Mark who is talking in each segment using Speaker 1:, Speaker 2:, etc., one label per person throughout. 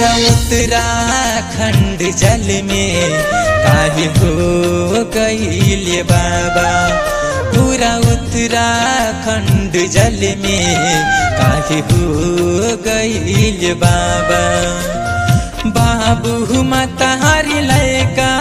Speaker 1: पूरा उत्तराखंड जल में काहे हो गईल बाबा पूरा उत्तराखंड जल में काहे हो गईल बाबा बाबू मतारी लैका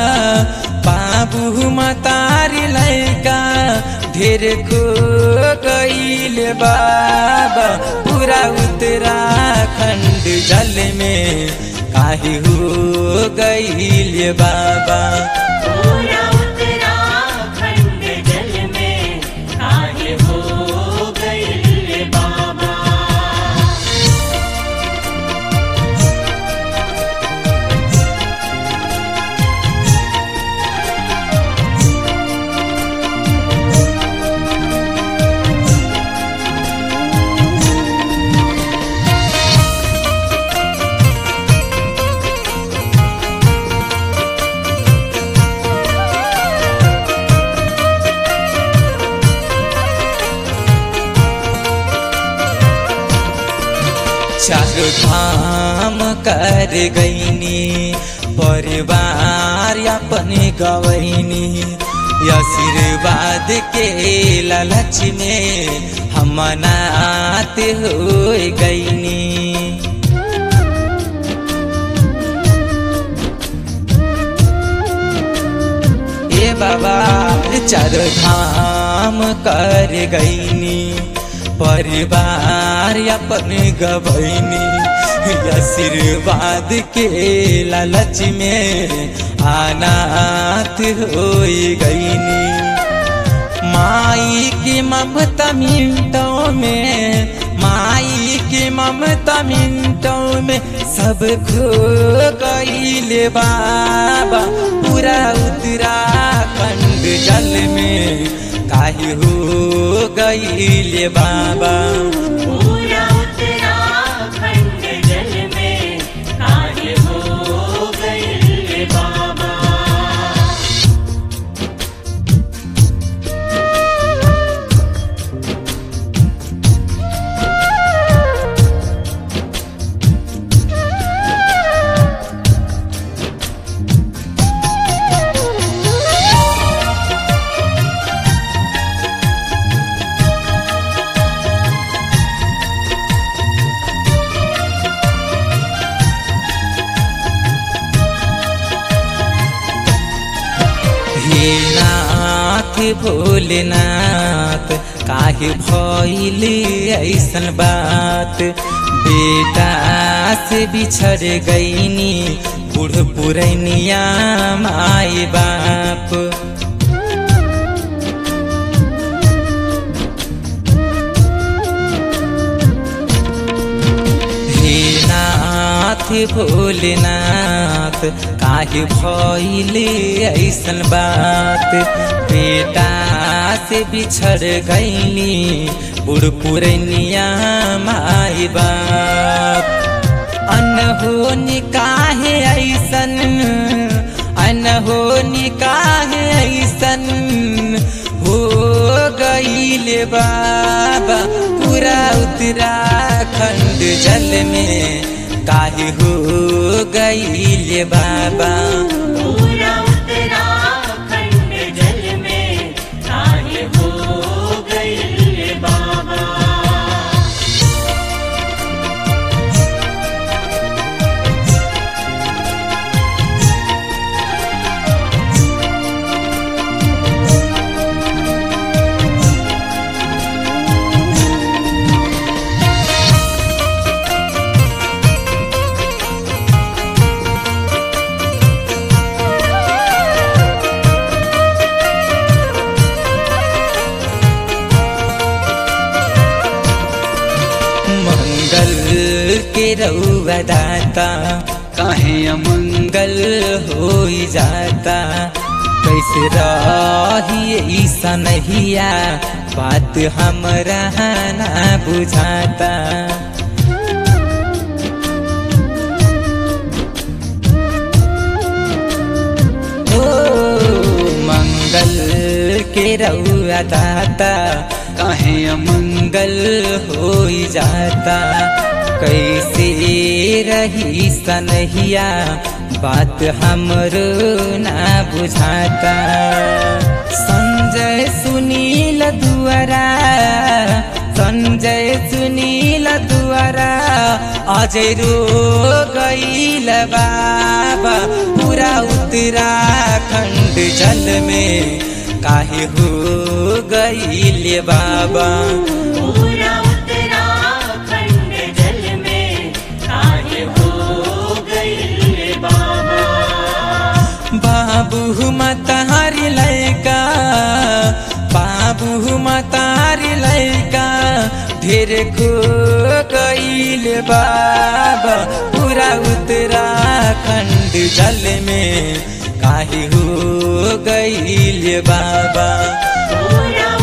Speaker 1: बाबू मतारी लैका ढेर को गईल बाबा पूरा उत्तराखंड जल में काहे हो गईल बाबा
Speaker 2: पूरा उत्तराखंड जल में काहे हो गइल बाबा
Speaker 1: चार धाम कर गईनी परिवार अपने गवैनी आशीर्वाद के लालच में हम नात हो गईनी ए बाबा चार धाम कर गईनी परिवार अपन गबैनी आशीर्वाद के लालच में अनाथ हो गईनी माई की ममता मिनटों में माई की ममता मिनटों में सब खो गईले बाबा पूरा उत्तराखंड जल में काहे हो गईले बाबा
Speaker 2: पूरा उत्तराखंड जल में काहे हो गइल बाबा
Speaker 1: हे नाथ भोलेनाथ काहे भइल ऐसन बात बेटा से बिछड़ गईनी बूढ़ पुरैनिया माई बाप हे नाथ भोलेनाथ काहे भइल ऐसन बात बेटा से बिछड़ गईली बूढ़ पुरनिया माई बाप अनहोनी काहे ऐसन अनहोनी काहे ऐसन हो गईल बाबा पूरा उत्तराखंड जल में काहे हो गईल बाबा
Speaker 2: पूरा उत्तराखंड जल में काहे हो गइल बाबा
Speaker 1: मंगल के रउआ दाता काहे अमंगल हो जाता कैसे रही ऐसा नहिया बात हमरा ना बुझाता ओ मंगल के रउआ दाता काहे अमंगल हो जाता कैसे रही सनहिया बात हमरो ना बुझाता संजय सुनील दुआरा संजय सुनील दुआरा अजय रो गईल बाबा पूरा उत्तराखंड जल में काहे हो गईल बाबा
Speaker 2: पूरा उत्तराखंड जल में काहे हो गई बाबा
Speaker 1: बाबू मतारी लैका बाबू मतारी लैका ढेर खो गईल बाबा पूरा उत्तराखंड जल में काहे हो गईल बाबा
Speaker 2: पूरा